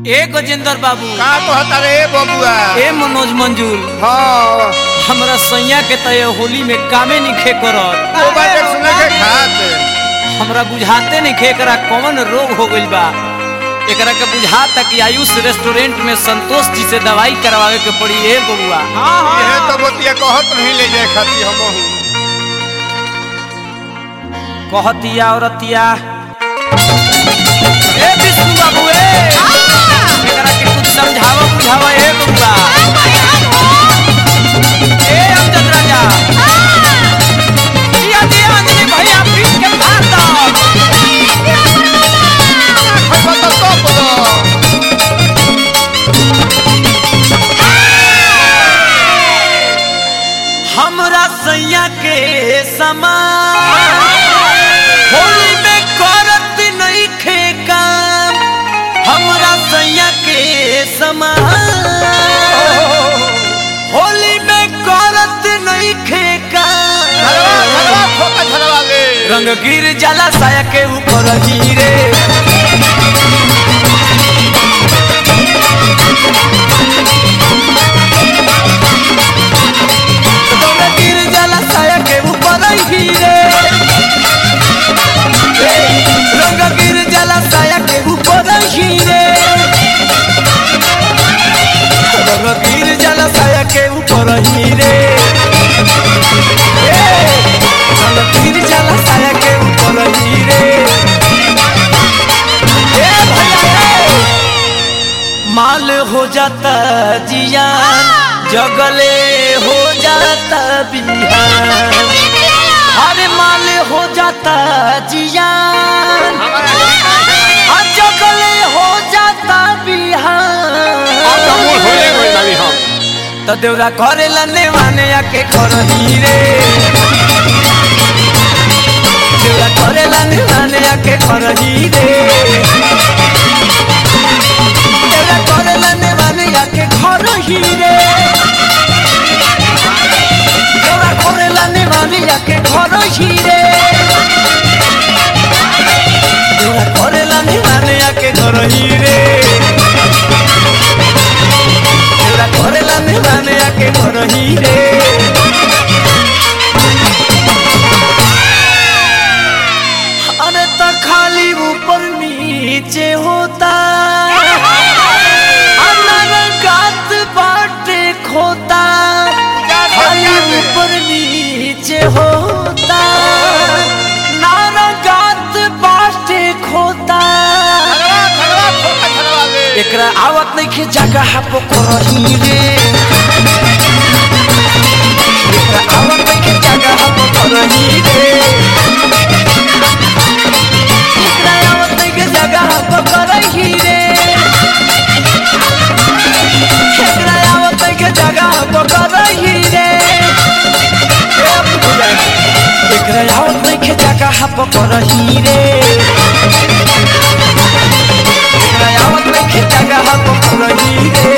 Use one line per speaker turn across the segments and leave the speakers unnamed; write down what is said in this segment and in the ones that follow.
ए गजेंद्र बाबू
का कहता रे बबुआ
ए मनोज मंजूर
हाँ
हमरा सैया के तय होली में कामे निखे करत
मोबाइल एक सुने के खात
हमरा बुझाते नहीं एकरा कौन रोग हो गइल बा एकरा के बुझाता कि आयुष रेस्टोरेंट में संतोष जी से दवाई करवावे के पड़ी ए बबुआ
ये तो बतिया कहत नहीं ले जाए खाती हम
कहतिया औरतिया ए विष्णु बाबू ए एकरा के कुछ समझावा बुझावा ए बबुआ ए अमजद राजा दिया दिया अंजलि भैया पीट के मार दो हमरा सैया के समान होली में करत नहीं खे काम हमरा सैया के समान होली में करत नहीं खे काम रंग गिर जाला साया के ऊपर हीरे रंग गिर जाला साया के ऊपर हीरे रंग गिर जाला साया के ऊपर हीरे रंग गिर जाला साया के ऊपर हीरे ए, रंग गिर जाला साया के ऊपर हीरे ए भैया ए, माल हो जाता जियान जगले हो जाता बिहान अरे माल हो जाता जियान और जगले हो जाता बिहान तो देवरा करे लने माने आके घर हीरे देवरा करे लने माने आके घर हीरे देवरा करे लने माने आके घर हीरे देवरा करे लने माने आके घर हीरे देवरा करे लने माने आके घर हीरे देवरा करे लने माने आके घर हीरे अरे तो खाली ऊपर नीचे होता गात बाटे खोता खाली ऊपर नीचे होता नारा गात बाटे खोता एकरा आवत नहीं खे जगह पे करही रे एकरा आवत नहीं खे जगह पे करही रे एकरा आवत नहीं खे जगह पे करही रे एकरा आवत नहीं खे जगह पे करही रे ए बुझाई। एकरा आवत नहीं खे जगह पे करही रे एकरा आवत नहीं खे जगह पे करही रे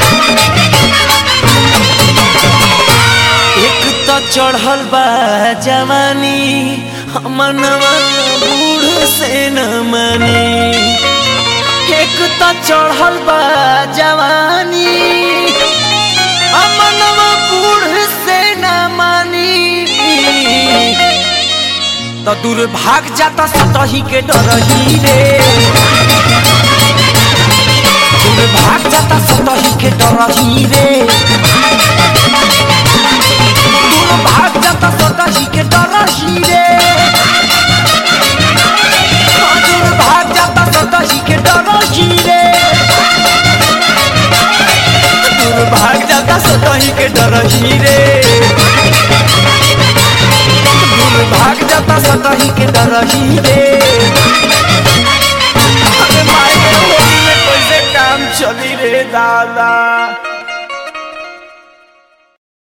एक तो चढ़ल बा जवानी मनवा बूढ़ से न मानी एक तो चढ़ल बा जवानी मनवा बूढ़ से न मानी तो दूर भाग जाता सतही के डरही रे दूर भाग जाता सतही के डरही रे दूर भाग जाता सतही के डरही रे हाँ, दूर भाग जाता सतही के डरही रे दूर भाग जाता सतही के डरही रे दूर भाग जाता सतही के डरही रे अरे माय के होली में कैसे काम चली रे दादा